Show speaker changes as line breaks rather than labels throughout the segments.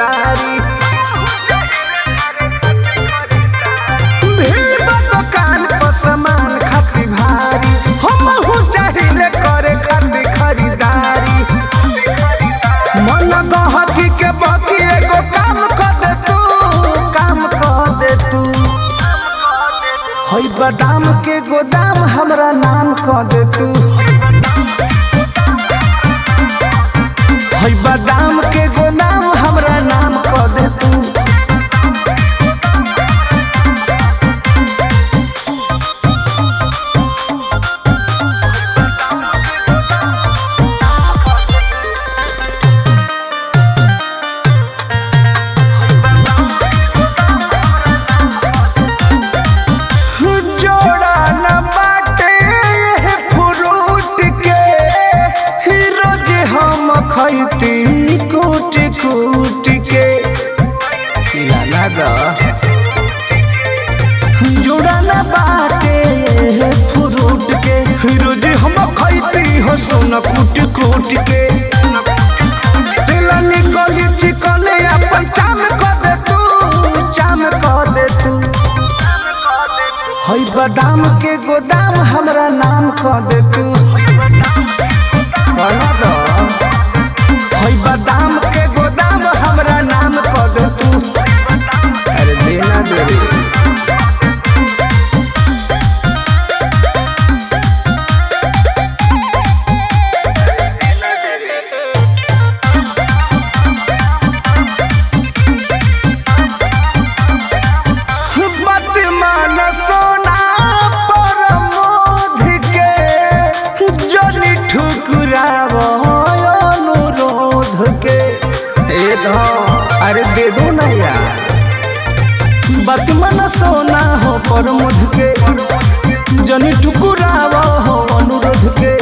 खरीदारी भीड़ बा दुकान पर सामान खाती भारी हमहू चाहिले करे खाती खरीदारी मन गहकी के बाकी एगो काम कर दे तू काम कर दे तू हई बादाम के गोदाम हमरा नाम कर दे तू हई बादाम के गोदाम हमरा नाम कर दे तू जोड़ा न बाटे फ्रूट के ही रोज हम खैती कूट कूट के लाला दा जोड़ा न बाटे फ्रूट के ही रोज हम खैती हो सोना कूट कूट के दिल निकली चिकले अपन चाम कर दे तू चाम कर दे तू हई बादाम के गोदाम हमरा नाम कह दे तू कहना दो हई बादाम के गोदाम हमरा नाम कह दे तू अरे देना दे रे मत मान सोना पर मोध के जनी ठुकराव अनुरोध के ए धौ अरे दे दो ना यार मत मन सोना हो पर मोध के जनी ठुकराव हो अनुरोध के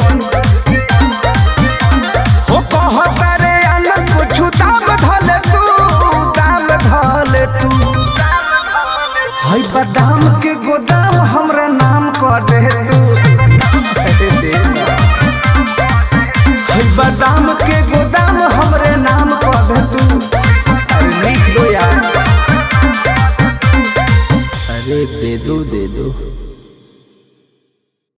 हो कहता रे अनंत कुछ दाम धले तू दाम धले तू हई बादाम के गोदाम हमरा नाम कर दे तू अरे दे ना। हई बादाम के गोदाम हमरे नाम कर दे तू अरे लिख दो यार अरे दे दो दे दो